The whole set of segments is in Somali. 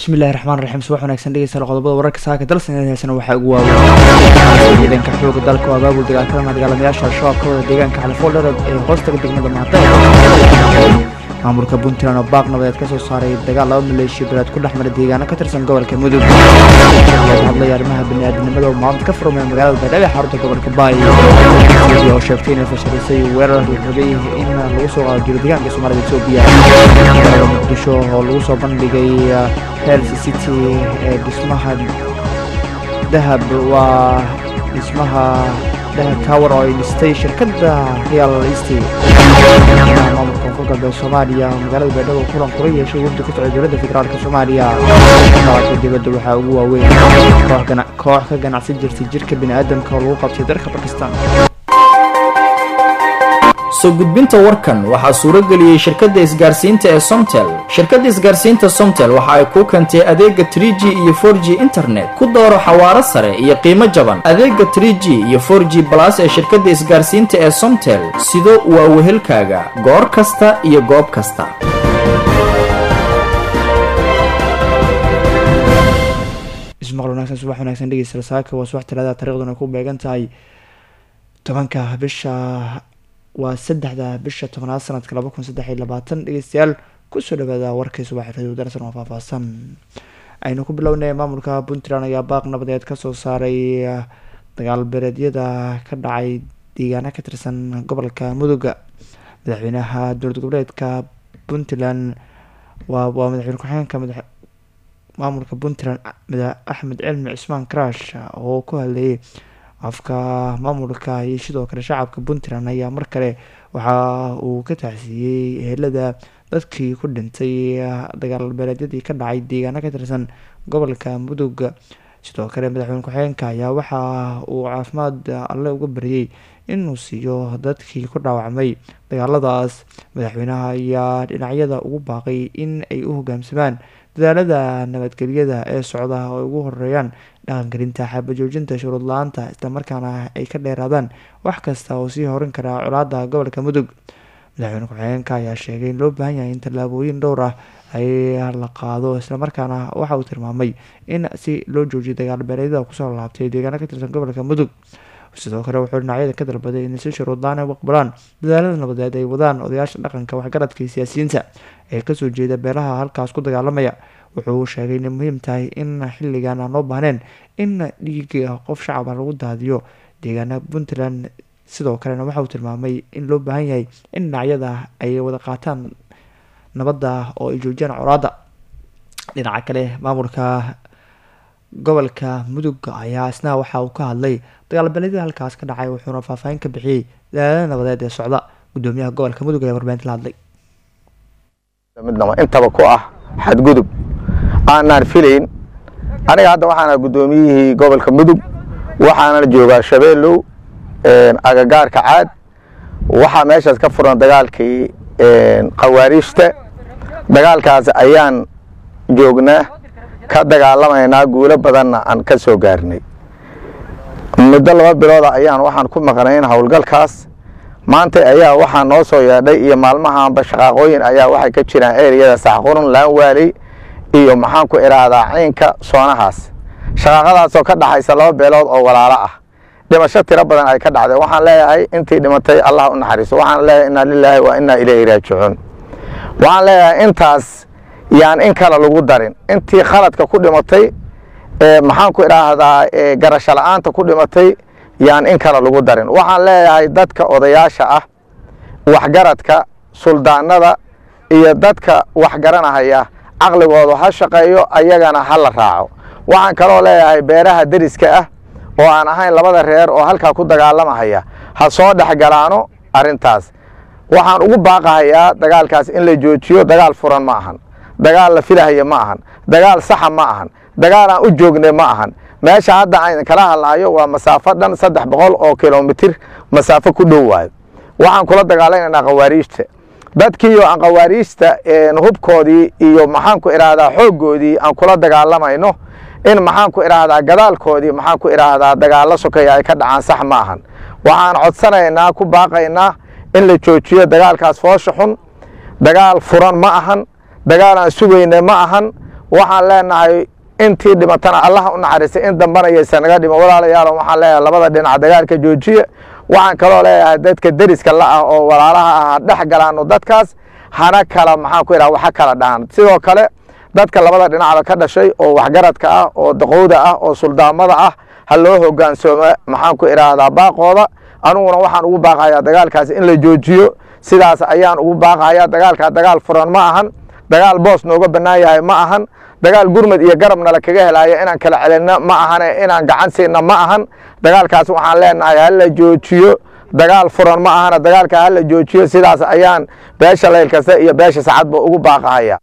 bismillahi raxmaan raxiim subax wanaagsan dhegeystayaal qodobada wararka saaka dalsan heesana waxaa ugu waaweyn ciidanka xooga dalka oo abaabul dagaalkalama dagaalamayaasha al-shabaab ka wada deegaanka xalifoldherad ee hoostaga degmada mahada maamulka puntland oo baaq nabadeed ka soo saaray dagaal laba maleeshiya bilaad ku dhex mara deegaano ka tirsan gobolka mudug hadlaya arrimaha baniaadamnimada oo maamud ka furmay magaalada baydhabo ee xarunta gobolka baay oo sheegtay inay fashalisay weerar la rabay in lagu soo qaado jiro deegaanka soomaalida etoobiya magaalada muqdisho oo lagu soo bandhigay health city ee dhismaha dahab waa dhismaha dahab tower oo ay dhistay shirkadda real estate maamulka koonfur galbeed soomaaliya magaalada baydhabo kulan kula yeeshay wafdi ku socday dowladda federaalk soomaaliya dalabka dibadda waxaa ugu waaweyn koox ka ganacsan jirtay jirka bini'aadamka oo lagu qabtay dalka bakistan soo gudbinta warkan waxaa suuro geliyey shirkadda isgaarsiinta ee somtel shirkadda isgaarsiinta somtel waxa ay kuu keentay adeega tr g iyo for g internet ku dooro xawaaro sare iyo qiimo jaban adeega tr g iyo for g balas ee shirkadda isgaarsiinta ee somtel sido waa wehelkaaga goor kasta iyo goob kasta ismaqal wanaagsan subax wanaagsan dhegeysta saaka waa subax talaada taariikhduna ku beegan tahay tobanka bisha waa saddexda bisha tobnaad sanadka laba kun saddex iyo labaatan dhegeystayaal kusoo dhawaada warkii subax radio darsan oo faahfaahsan aynu ku bilownay maamulka puntland ayaa baaq nabadeed kasoo saaray dagaal bereedyada ka dhacay deegaana ka tirsan gobolka muduga madaxweynaha dowlad goboleedka puntland waa waa madaxweyne ku-xigeenka madax maamulka puntland axmed cilmi cismaan crash oo ku hadlayay afka maamulka iyo sidoo kale shacabka puntland ayaa mar kale waxa uu ka taxsiiyey ehelada dadkii ku dhintay dagaal beeleedyadii ka dhacay deegaano ka tirsan gobolka mudug sidoo kale madaxweyne ku-xigeenka ayaa waxa uu caafimaad alle uga baryay inuu siiyo dadkii ku dhaawacmay dagaaladaas madaxweynaha ayaa dhinacyada ugu baaqay in ay u hogaamsamaan dadaalada nabadgelyada ee socda oo ay ugu horeeyaan dhaqangelinta xabajoojinta shuruud la-aanta islamarkaana ay ka dheeraadaan wax kasta oo sii horin karaa colaada gobolka mudug madaxweyne ku-xigeenka ayaa sheegay in loo baahan yahay in tallaabooyin dhowr ah ay la qaado islamarkaana waxa uu tilmaamay in si loo joojiyo dagaal beeleedyada kusoo laabtay deegaano ka tirsan gobolka mudug sidoo kale wuxuu dhinacyada ka dalbaday in si shuruudlaan ay u aqbalaan dadaalada nabadeed ay wadaan odayaasha dhaqanka waxgaradka iyo siyaasiyiinta ee kasoo jeeda beelaha halkaas ku dagaalamaya wuxuu sheegay inay muhiim tahay in xilligan aan loo baahneen in dhiiga qof shacaba lagu daadiyo deegaana puntland sidoo kalena waxa uu tilmaamay in loo baahan yahay in dhinacyada ay wada qaataan nabadda oo ay joojiyaan colaada dhinaca kale maamulka gobolka mudug ayaa isna waxa uu ka hadlay dagaalbeeledyada halkaas ka dhacay wuxuuna faahfaahin ka bixiyey dadaalada nabadeed ee socda gudoomiyaha gobolka mudug ayaa warbaahinta la hadlay midnaba intaba ku ah xadgudub aanaan filayn aniga hadda waxaana guddoomiyihii gobolka mudug waxaana joogaa shabeellow agagaarka caad waxaa meeshaas ka furan dagaalkii khawaariijta dagaalkaas ayaan joognaa ka dagaalamaynaa guulo badanna aan ka soo gaarnay muddo laba bilooda ayaan waxaan ku maqnayn howlgalkaas maanta ayaa waxaa noo soo yeedhay iyo maalmahaanba shaqaaqooyin ayaa waxay ka jiraan ereyada saxqurun laanwaali iyo maxaan ku idhaahdaa ciinka soonahaas shaqaaqadaasoo ka dhaxaysa laba beelood oo walaalo ah dhimasho tiro badan ay ka dhacday waxaan leeyahay intii dhimatay allah u naxariiso waxaan leeyahay inaa lilaahi wa inaa ilayhi raajicuun waxaan leeyahay intaas yaan in kale lagu darin intii khaladka ku dhimatay maxaan ku idhaahdaa garasho la-aanta ku dhimatay yaan in kale lagu darin waxaan leeyahay dadka odayaasha ah waxgaradka suldaanada iyo dadka waxgaranahaya caqligoodu ha shaqeeyo ayagana ha la raaco waxaan kaloo leeyahay beeraha deriska ah oo aan ahayn labada reer oo halkaa ku dagaalamahaya ha soo dhexgalaano arrintaas waxaan ugu baaqahayaa dagaalkaas in la joojiyo dagaal furan ma ahan dagaal la filahaya ma ahan dagaal saxa ma ahan dagaal aan u joognay ma ahan meesha hadda aan kala hadlahayo waa masaafo dhan saddex boqol oo kilomitir masaafo ku dhow waayo waxaan kula dagaalamaynaa khawaariijta dadkiiyo aan khawaariijta hubkoodii iyo maxaan ku idhaahdaa xooggoodii aan kula dagaalamayno in maxaan ku idhaahdaa gadaalkoodii maxaan ku idhaahdaa dagaallo sokeeya ay ka dhacaan sax ma ahan waxaan codsanaynaa ku baaqaynaa in la joojiyo dagaalkaas foosha xun dagaal furan ma ahan dagaal aan sugayna ma ahan waxaan leenahay intii dhimatana allaha u naxariistay in dambana yaysan naga dhiman walaalayaal waxaan leeyahay labada dhinac dagaalka joojiya waxaan kaloo leeyahay dadka deriska la ah oo walaalaha ah dhex galaano dadkaas hana kala maxaan ku idhaha waxa kala dhahan sidoo kale dadka labada dhinacba ka dhashay oo waxgaradka ah oo daqowda ah oo suldaamada ah ha loo hogaansooma maxaan ku idhaahdaa baaqooda aniguna waxaan ugu baaqayaa dagaalkaas in la joojiyo sidaas ayaan ugu baaqayaa dagaalkaa dagaal furan ma ahan dagaal boos nooga bannaan yahay ma ahan dagaal gurmad iyo garabna la kaga helaayo inaan kala celinno ma ahane inaan gacan siinno ma ahan dagaalkaas waxaan leenahay hala joojiyo dagaal furan ma ahana dagaalka hala joojiyo sidaas ayaan beesha layl kasta iyo beesha sacadba ugu baaqahaya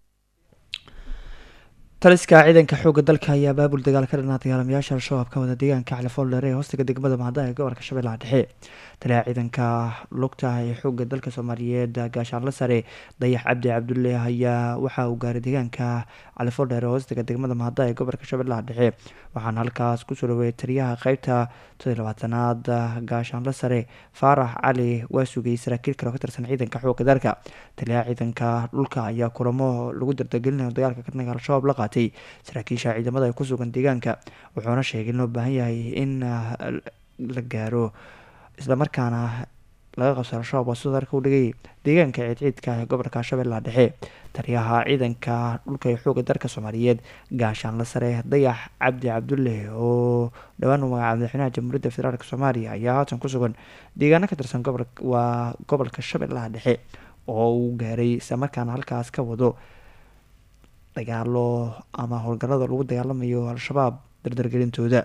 taliska ciidanka xoogga dalka ayaa baabul dagaal ka dhanaa dagaalamayaasha al-shabaab ka wada deegaanka califoldheer ee hoostiga degmada mahada ee gobolka shabeellaha dhexe taliyaha ciidanka lugta ee xoogga dalka soomaaliyeed gaashaanle sare dayax cabdi cabdulle ayaa waxa uu gaaray deegaanka califoldheer ee hoostiga degmada mahada ee gobolka shabeellaha dhexe waxaana halkaas kusoo dhaweeyay taliyaha qeybta todolabaatanaad gaashaanle sare faarax cali waa sugayay saraakiil kale oo ka tirsan ciidanka xoogga dalka taliyaha ciidanka dhulka ayaa kulamo lagu dardagelinayo dagaalka kadhanka al-shabaab la qaatay saraakiisha ciidamada ee ku sugan deegaanka wuxuuna sheegay in loo baahan yahay in la gaaro islamarkaana laga qabso al-shabaab waa sidoo darka u dhigay deegaanka ciidciidka ee gobolka shabeellaha dhexe taliyaha ciidanka dhulka ee xooga dalka soomaaliyeed gaashaanle sare dayax cabdi cabdulle oo dhowaan u magacaabay madaxweynaha jamhuuriyadda federaalk soomaaliya ayaa haatan ku sugan deegaano ka tirsan gobol waa gobolka shabeellaha dhexe oo uu gaaray islamarkaana halkaas ka wado dagaalo ama howlgallada lagu dagaalamayo al-shabaab dardargelintooda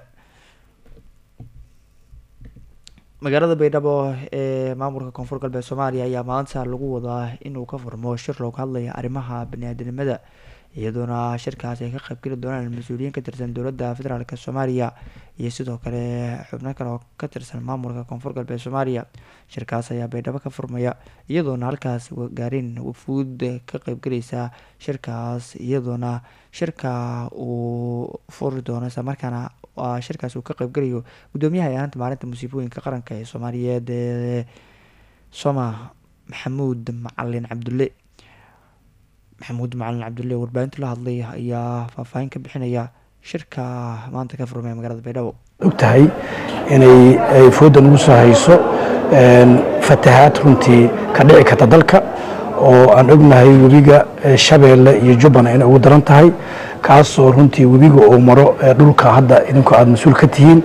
magaalada baydhabo ee maamulka koonfur galbeed soomaaliya ayaa maanta lagu wadaa inuu ka furmo shir looga hadlaya arrimaha bani-aadanimada iyadoona shirkaas ay ka qaybgeli doonaan mas-uuliyiin ka tirsan dowladda federaalk soomaaliya iyo sidoo kale xubno kale oo ka tirsan maamulka koonfur galbeed soomaaliya shirkaas ayaa baydhabo ka furmaya iyadoona halkaas gaareen wafuud ka qeybgeleysa shirkaas iyadoona shirka uu furi doono islamarkaana shirkaas uu ka qeybgelayo guddoomiyaha ee ahaanta maalinta musiibooyinka qaranka ee soomaaliyeed ee soma maxamuud macalin cabdulle maxamuud macalin cabdulle warbaahinta la hadlay ayaa faahfaahin ka bixinaya shirka maanta ka furmay magaalada baydhabo ogtahay inay ay fooda nagu soo hayso fatahaad runtii ka dhici karta dalka oo aan ognahay webiga shabeelle iyo jubban inay ugu daran tahay kaasoo runtii webiga uu maro dhulka hadda idinku aada mas-uul ka tihiin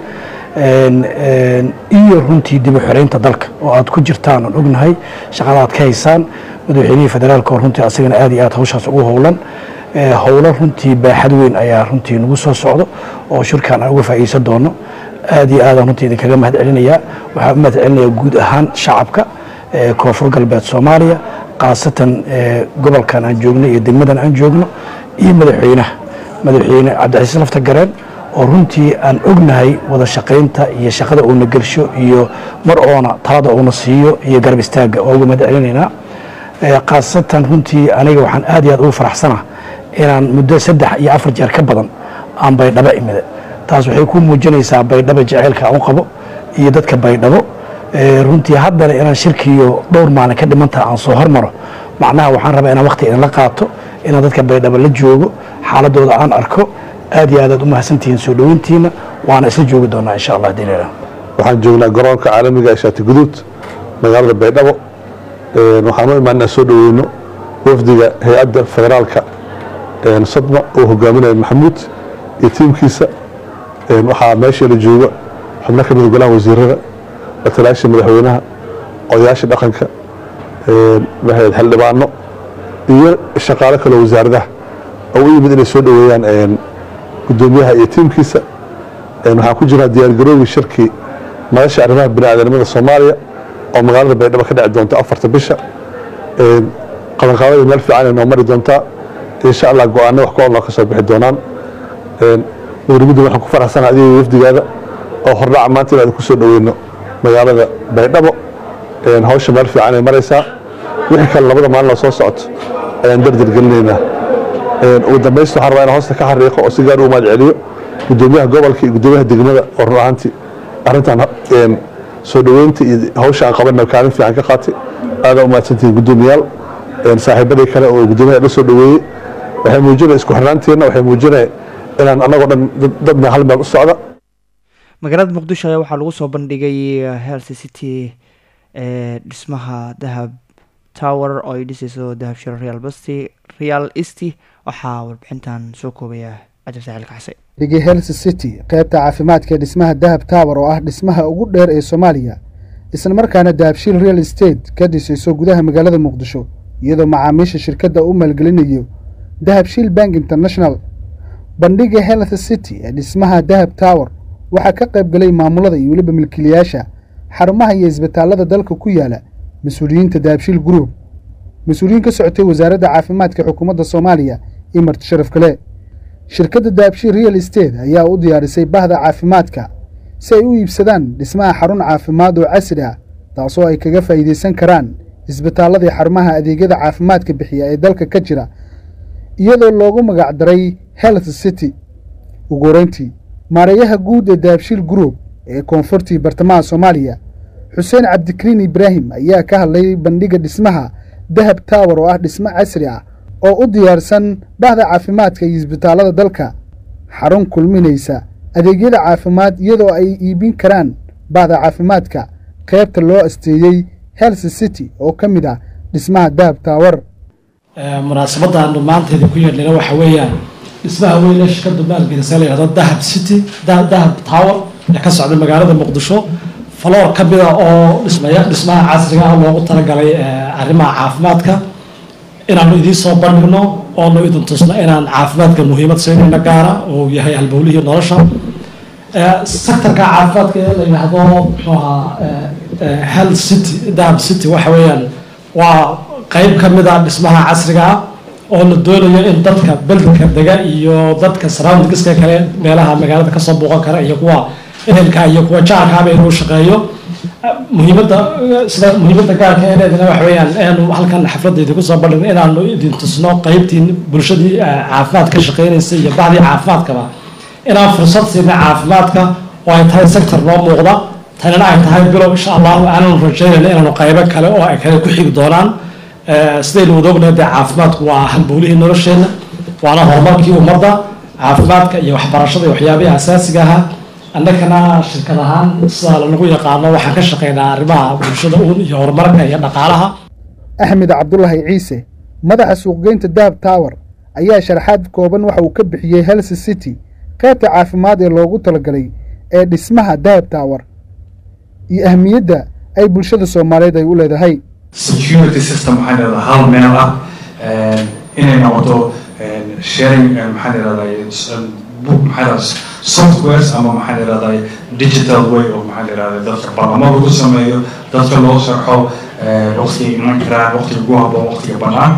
iyo runtii dib u xoreynta dalka oo aad ku jirtaan aan ognahay shaqada aad ka haysaan madaxweynihii federaalka oo runtii asagana aad iyo aad hawshaas ugu howlan howlo runtii baaxad weyn ayaa runtii nagu soo socdo oo shirkan aan uga faa'iideysan doono aad iyo aadaan runtii idinkaga mahad celinayaa waxaan u mahad celinayaa guud ahaan shacabka koonfur galbeed soomaaliya khaasatan gobolkan aan joogno iyo degmadan aan joogno iyo madaxweynaha madaxweyne cabdicasiis lafta gareen oo runtii aan ognahay wada shaqaynta iyo shaqada uuna gelsho iyo mar oona talada uuna siiyo iyo garab istaagga oo uga mahad celinaynaa khaasatan runtii aniga waxaan aad iyo aad ugu faraxsana inaan muddo saddex iyo afar jeer ka badan aan baydhabo imida taas waxay ku muujinaysaa baydhabo jaceylka aan u qabo iyo dadka baydhabo runtii haddana inaan shirkiiyo dhowr maalin ka dhimantaha aan soo hormaro macnaha waxaan rabaa inaan waqti idinla qaato inaan dadka baydhabo la joogo xaaladooda aan arko aad iyo aad aad u mahadsantihiin soo dhoweyntiina waana isla joogi doonaa insha allah dileela waxaan joognaa garoonka caalamiga ee shaati guduud magaalada baydhabo waxaan u imaanaa soo dhoweyno wafdiga hay-adda federaalka sadma uu hogaaminayo maxamuud iyo tiimkiisa waxaa meesheela jooga xubno ka mida golaha wasiirada watalaasha madaxweynaha odayaasha dhaqanka xildhibaano iyo shaqaalo kaleo wasaaradaha oo u yimid inay soo dhoweeyaan gudoomiyaha iyo tiimkiisa waxaan ku jirnaa diyaargaroowi shirkii madasha arrimaha biniaadanimada soomaaliya oo magaalada baydhabo ka dhici doonta afarta bisha qabanqaabada meel fiican ay noo mari doontaa insha allah go-aano wax ku olnoo ka soo bixi doonaan mudurmudda waxaan ku faraxsana adiga wafdigaada oo hordhaca maanta inaad ku soo dhoweyno magaalada baydhabo hawsha meel fiican ay maraysaa wixii kale labada maalin oo soo socoto ayaan dardir gelinaynaa ugu dambaysta waxaan rabaa inaan hoosta ka xariiqo oo si gaar u mahad celiyo gudoomiyaha gobolka iyo gudoomiyaha degmada oo run ahaantii arrintan soo dhoweynta iyo hawsha aan qabanna kaalin fiican ka qaatay aadaa u mahadsantihiin gudoomiyaal saaxiibadii kale oo gudoomiyaha la soo dhoweeyey waxay muujinaya isku xirnaanteenna waxay muujinaya inaan annagoo dhan dadna hal meel u socda magaalada muqdisho ayaa waxaa lagu soo bandhigay health city ee dhismaha dahab tower oo ay dhisayso dahab shiro real basti real easty waxaa warbixintan soo koobaya cajab saaxil kacse dhigi health city qaybta caafimaadka ee dhismaha dahab tower oo ah dhismaha ugu dheer ee soomaaliya isla markaana dahabshiil real estate ka dhisayso gudaha magaalada muqdisho iyadoo macaamiisha shirkadda u maalgelinayo dahabshiil bank international bandhiga health city ee dhismaha dahab tower waxaa ka qayb galay maamulada iyo weliba milkiilayaasha xarumaha iyo isbitaalada dalka ku yaala mas-uuliyiinta dahabshiil group mas-uuliyiin ka socotay wasaaradda caafimaadka xukuumadda soomaaliya iyo marti sharaf kale shirkadda dahabshiil real estate ayaa u diyaarisay bahda caafimaadka si ay u iibsadaan dhismaha xarun caafimaad oo casri ah taasoo ay kaga faa'iidaysan karaan isbitaalladii xarumaha adeegyada caafimaadka bixiya ee dalka ka jira iyadoo loogu magacdaray health city ugu horeyntii maareeyaha guud ee dahabshiil group ee koonfurtii bartamaha soomaaliya xuseen cabdikariin ibraahim ayaa ka hadlay bandhiga dhismaha dahab tower oo ah dhismo casri ah oo u diyaarsan bahda caafimaadka iyo isbitaallada dalka xarun kulminaysa adeegyada caafimaad iyadoo ay iibin karaan bahda caafimaadka qaybta loo asteeyey health city oo ka mid ah dhismaha dahab tower munaasabadan maanteeda ku yeedhina waxa weeyaan dhismaha weyn ee shirkadu maalgelisa la yihahdo dahab city dahab tower ee ka socda magaalada muqdisho faloor ka mida oo dhismaya dhismaha casriga ah loogu talagalay arrimaha caafimaadka inaanu idiin soo bandhigno oonu idin tusno inaan caafimaadka muhiimad siinayna gaara oo yahay halbowlihii nolosha sectorka caafimaadka ee la yidhaahdo muxuu ahaa health city dahab city waxa weeyaan waa qeyb ka mid a dhismaha casriga ah oo la doonayo in dadka beldka dega iyo dadka surroundingska kale meelaha magaalada kasoo booqan kara iyo kuwa ehelka iyo kuwa jaarkaaba inuu shaqeeyo muhiimadda sida muhiimadda gaarka ee leedana waxa weeyaan inaanu halkan xafladda idinku soo bandhigno inaanu idin tusno qeybtii bulshadii caafimaad ka shaqeynaysa iyo bacdii caafimaadkaba inaan fursad siina caafimaadka oo ay tahay sector noo muuqda tanina ay tahay bilow insha allahu aananu rajaynayna inaanu qaybo kale oo ay kale ku xigi doonaan sidaynu wada ognahay dee caafimaadku waa halbowlihii nolosheenna waana horumarkii ummadda caafimaadka iyo waxbarashada iyo waxyaabihii asaasiga ahaa annagana shirkad ahaan sidaa lanagu yaqaano waxaan ka shaqeynaa arrimaha bulshada uun iyo horumarka iyo dhaqaalaha axmed cabdulaahi ciise madaxa suuqgeynta dahab tower ayaa sharaxaad kooban waxa uu ka bixiyey health city qaybta caafimaad ee loogu talagalay ee dhismaha dahab tower iyo ahmiyadda ay bulshada soomaaliyeed ay u leedahay security system waxaan idhahdaa hal meel ah inay noqoto sharing maxaan idhahdaa book maxaan idhahdaa softwares ama maxaan idhahdaa digital way oo maxaan idhahdaa dadka barnamo lagu sameeyo dadka loo sharxo waqtiga iman karaan waqtiga ugu habboon waqtiga bannaan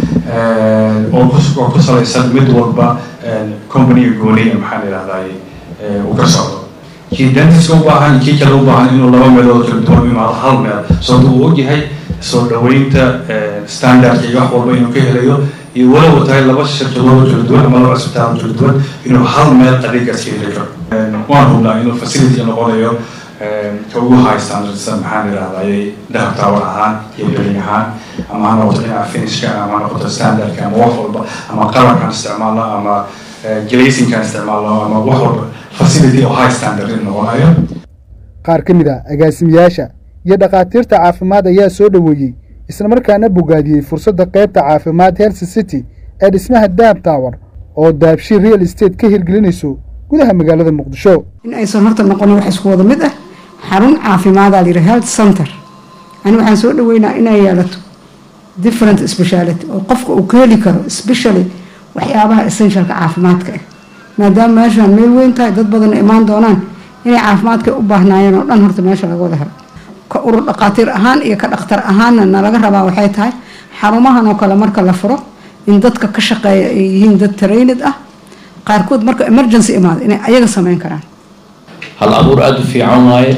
oo oo ku salaysan mid walba companyga gooniya maxaan idhahdaa uu ka socdo kii dentiska u baahan kii kale u baahan inuu laba meelood kala duwan u imaado hal meel sababta uu ogyahay soo dhaweynta standardka iyo wax walba inuu ka helayo iyo walow tahay laba shirkadood kala duwan ama laba cisbitaal kala duwan inuu hal meel adeegaas ka heli karo waan hubnaa inuu facility noqonayo ka ugu high standardsan maxaan idhahdayay dahab tower ahaan iyo building ahaan ama ha noqoto dhinaca finishka ama ha noqoto standardka ama wax walba ama qalabkaan isticmaalno ama glazingkaan isticmaalno ama wax walba facility oo high standard in noqonayo qaar ka mid a agaasimayaasha iyo dhakhaatiirta caafimaad ayaa soo dhoweeyey islamarkaana bogaadiyey fursadda qaybta caafimaad health city ee dhismaha dahab tower oo dahabshiil real estate ka hirgelinayso gudaha magaalada muqdisho in aysan horta noqonin wax isku wada mid ah xarun caafimaada la yidhi health center ani waxaan soo dhaweynaa inay yeelato different speciality oo qofka uu ka heli karo especially waxyaabaha essentialka caafimaadka ah maadaama meeshaan meel weyn tahay dad badan imaan doonaan inay caafimaadka u baahnaayeen oo dhan horta meesha laga wada helo ka urur dhaqaatiir ahaan iyo ka dhakhtar ahaanna nalaga rabaa waxay tahay xarumahan oo kale marka la furo in dadka ka shaqeeya ay yihiin dad trained ah qaarkood marka emergency imaado inay ayaga sameyn karaan hal abuur aada u fiican waaye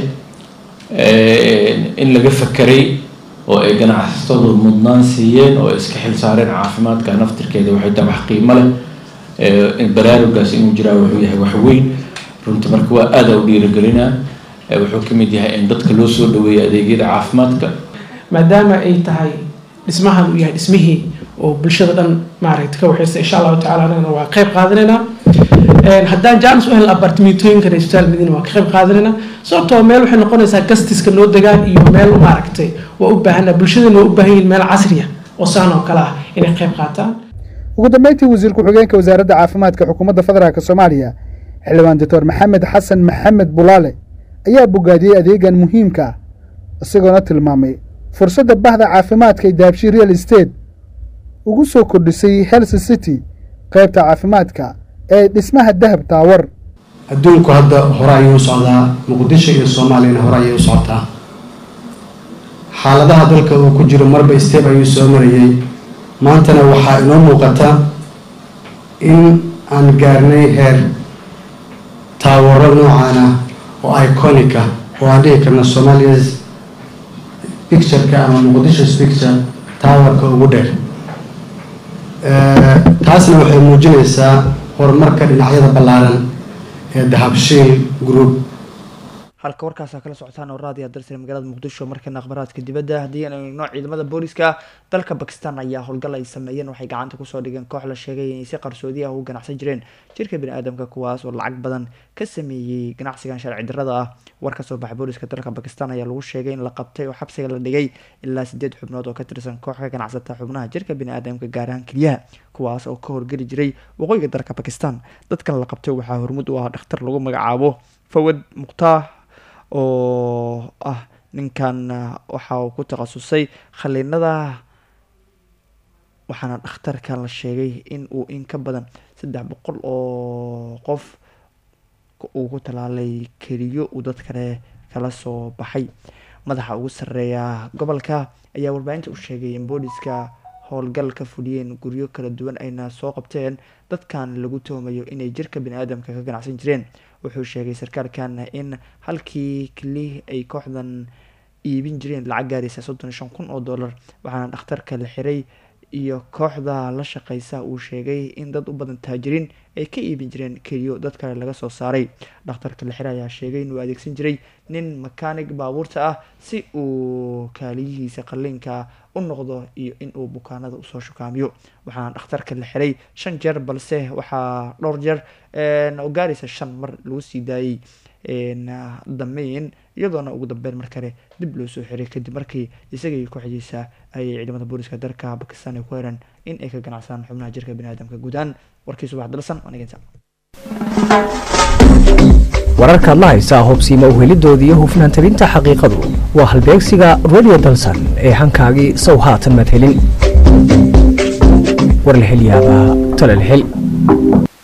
in laga fakeray oo ay ganacsatadu mudnaan siiyeen oo iska xil saareen caafimaadka naftirkeeda waxay tahay wax qiimo leh baraarugaas inuu jiraa wuxuu yahay wax weyn runtii marka waa aada u dhiirigelinaa wuxuu ka mid yahay in dadka loo soo dhaweeyo adeegyada caafimaadka maadaama ay tahay dhismahan uu yahay dhismihii oo bulshada dhan maaragta ka waxaysa insha allahu tacala anagana waa qayb qaadanaynaa haddaan jaanis u helin apartimentooyinkan isbitaal madiina waa ka qayb qaadanaynaa sababtoo meel waxay noqonaysaa gastiska noo degaan iyo meel maaragtay waa u baahana bulshadana waa u baahan yihin meel casriya oo saan oo kale ah inay qayb qaataan ugu dambeyntii wasiir ku-xigeenka wasaaradda caafimaadka xukuumadda federaalk soomaaliya xildhibaan doctor maxamed xasan maxamed bulaale ayaa bogaadiyey adeegan muhiimka ah isagoona tilmaamay fursadda bahda caafimaadka ee daabshi real estate ugu soo kordhisay health city qaybta caafimaadka ee dhismaha dahab taawar adduunku hadda hore ayuu u socdaa muqdisho iyo soomaaliyana hore ayay u socotaa xaaladaha dalka uu ku jiro marba step ayuu soo marayay maantana waxaa inoo muuqata in aan gaarnay heer taawaro noocan ah oo iconica oo aan dhihi karno somalias pictureka ama muqdishos picture taawarka ugu dheer taasna waxay muujinaysaa horumarka dhinacyada ballaaran ee dahabshiil group halka warkaasa kala socotaan oo raadiya dalsane magaalada muqdisho markana akhbaraadka dibadda haddii aan eegno ciidamada booliska dalka bakistan ayaa howlgal ay sameeyeen waxay gacanta kusoo dhigeen koox la sheegay inay si qarsoodi ah ugu ganacsan jireen jirka bani-aadamka kuwaas oo lacag badan ka sameeyey ganacsigan sharci darrada ah war ka soo baxay booliska dalka bakistan ayaa lagu sheegay in la qabtay oo xabsiga la dhigay ilaa sideed xubnood oo ka tirsan koox ka ganacsata xubnaha jirka bani-aadamka gaar ahaan keliyaha kuwaas oo ka horgeli jiray waqooyiga dalka bakistan dadkan la qabtay waxaa hormud u ah dhakhtar lagu magacaabo fawad mukhtaar oo ah ninkan waxa uu ku takhasusay khaliinada waxaana dhakhtarkan la sheegay in uu in ka badan saddex boqol oo qof uu ku talaalay keliyo uu dad kale kala soo baxay madaxa ugu sarreeya gobolka ayaa warbaahinta u sheegay in booliska howlgal ka fuliyeen guryo kala duwan ayna soo qabteen dadkan lagu tuhmayo inay jirka bani-aadamka ka ganacsan jireen wuxuu sheegay sarkaalkan in halkii keli ay kooxdan iibin jireen lacag gaaraysa soddon iyo shan kun oo dollar waxaana dhakhtarka la xiray iyo kooxda la shaqeysa uu sheegay in dad u badan taajiriin ay ka iibin jireen keliyo dad kale laga soo saaray dhakhtarka la xiray ayaa sheegay inuu adeegsan jiray nin makaanig baabuurta ah si uu kaaliyihiisa qalliinka u noqdo iyo inuu bukaanada usoo shukaamiyo waxaana dhakhtarka la xiray shan jeer balse waxaa dhowr jeer oo gaaraysa shan mar lagu sii daayey dameyn iyadoona ugu dambeyn mar kale dib loo soo xiray kadib markii isagii kooxdiisa ayay ciidamada booliska dalka bakistan ay ku heleen in ay ka ganacsadaan xubnaha jirka baniaadamka guudaan warkii subax dalsan wanagenta wararkaad la haysaa hubsiima uhelidoodii iyo hufnaan tabinta xaqiiqadu waa halbeegsiga radio dalsan ee hankaagii sow haatan maad helin war la hel yaabaa tala la hel